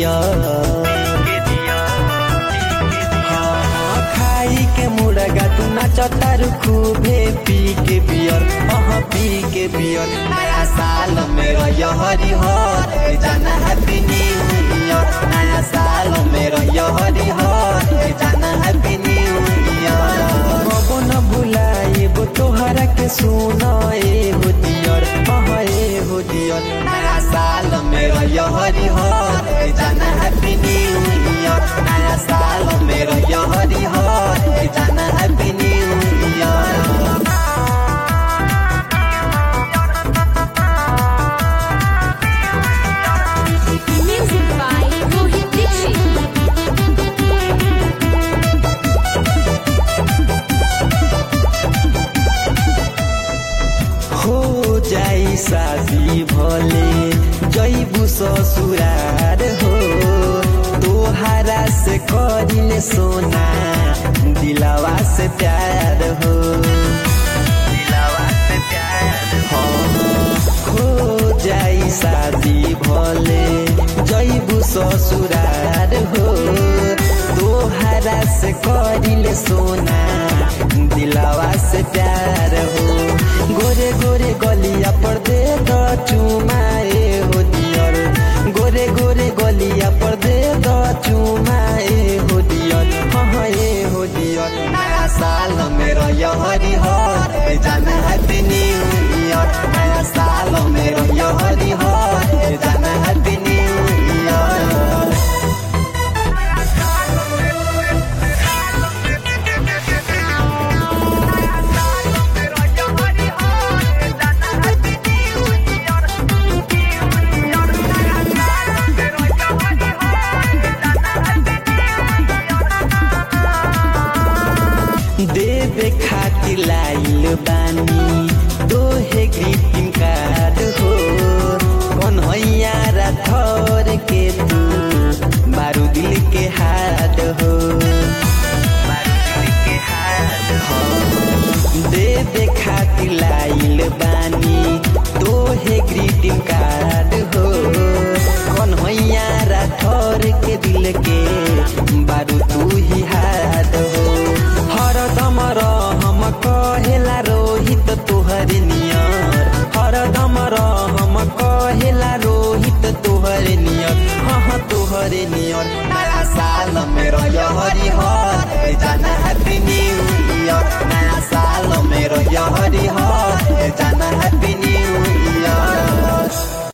दिया हाँ, हाँ, खाई के मुर्गा तू नाचतारू खूबे पी के बियर हाँ पी के बियर नया साल मेरा यहरी हर जाना हैप्पी न्यू ईयर नया साल मेरा यहरी हर जाना हैप्पी न्यू ईयर कबो न भुलाएबो तोहरा के सुना ए हो दियर हाँ ए हो दियर नया साल मेरा यहरी हर जाना हैप्पी न्यू ईयर नया साल मेरा यहरी हर जाना happy new year Music by Rohit Dixit. हो जाई शादी भले जैबू ससुरार हो तोहारा से करिले सोना दिलावा से प्यार हो दिलावा से प्यार हो हो जाई शादी भले जैबू ससुरार हो तोहारा से करिले सोना दिलावा से प्यार हो गोरे गोरे गलिया पर दे दो चुमाए हो दियर गोरे गोरे गलिया पर दे दो चुमाए हो दियर हाँ ए हो दियर नया साल मेरा यहरी हर जाना हैप्पी न्यू ईयर नया साल मेरा यहरी हर जाना हैप्पी न्यू ईयर देवे खातिर लाइल बानी तोहे ग्रीटिंग कार्ड हो कन्हैया राठौर के तू बारू दिल के हाथ हो हाँ, देवे खातिर लाइल बानी तोहे ग्रीटिंग कार्ड हो कन्हैया राठौर के दिल के बारू तू ही हाथ हो हरदम रहम कहेला रोहित तोहर नियर हरदम रहम कहेला रोहित तोहर नियर हाँ तोहर नियर नया साल मेरा यहरी हर जाना हैप्पी न्यू ईयर